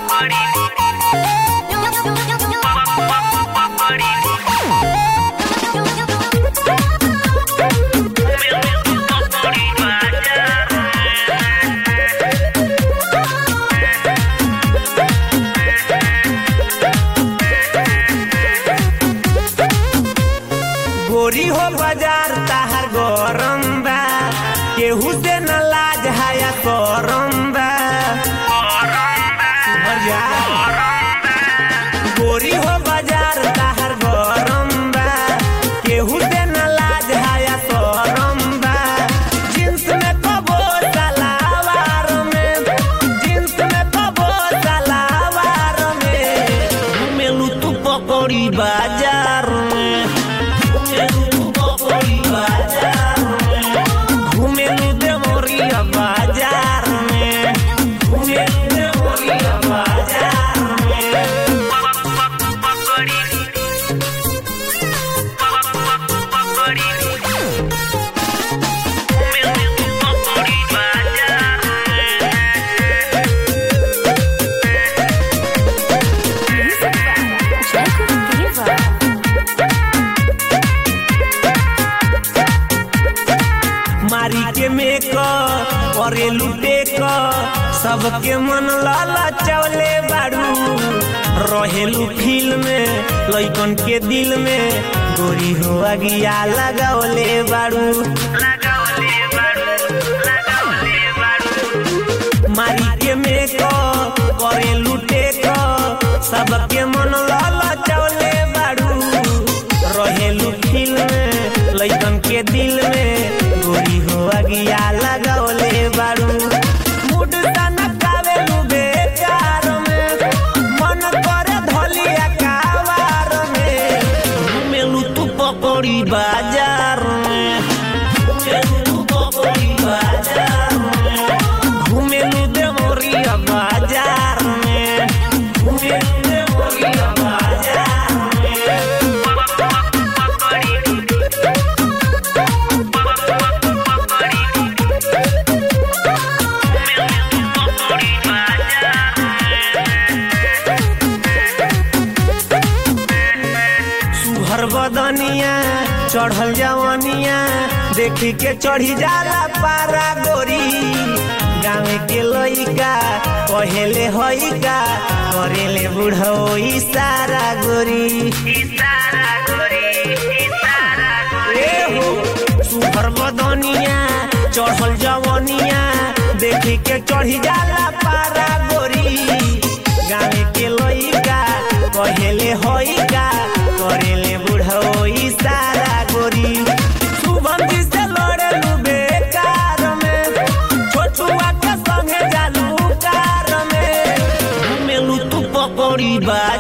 गोरी हो बाजार ताहर गरम बा केहू से न लाज हाया करम बा सुमरिया। गोरी हो बाजार ताहर गरम बा केहू से न लाज हाया करम बा जींस में कबो सलावार में जींस में कबो सलावार में घुमेलू तू पकड़ी बाजार में घुमेलू देवरिया बाजार में घुमेलू देवरिया बाजार में Jacob Diva. मारी के मेक करे लुटे क सबके मन लाला चवले बाड़ू रहेलू फील में लइकन के दिल में गोरी हो अगिया लगावले बाड़ू मारी के मेक करे लुटे क सबके मन लाला चवले बाड़ू रहेलू फील में लइकन के दिल में गोरी हो अगिया लगावले बाड़ू मूड सनकावेलू बेकार में मन करे धलिया कावार में घुमेलू तू पकड़ी बाजार में घुमेलू तू पकड़ी बाजार में घुमेलू देवरिया बाजार में घुमेलू देवरिया बाजार में सुहर बदनिया चढ़ल जवनिया देखी के चढ़ी जाला पारा गोरी गाँव के लइका कहेले हइका करेले बुढ़ो इशारा गोरी ए हो सुहर बदनिया चढ़ल जवनिया देखी के चढ़ी जाला पारा गोरी गाँव के लइका कहेले हइका करेले बुढ़ो इशारा गोरी सुगंधी से लड़ेलू बेकार में छोटुआ के संगे जालू कार में घुमेलू तू पकड़ी बाज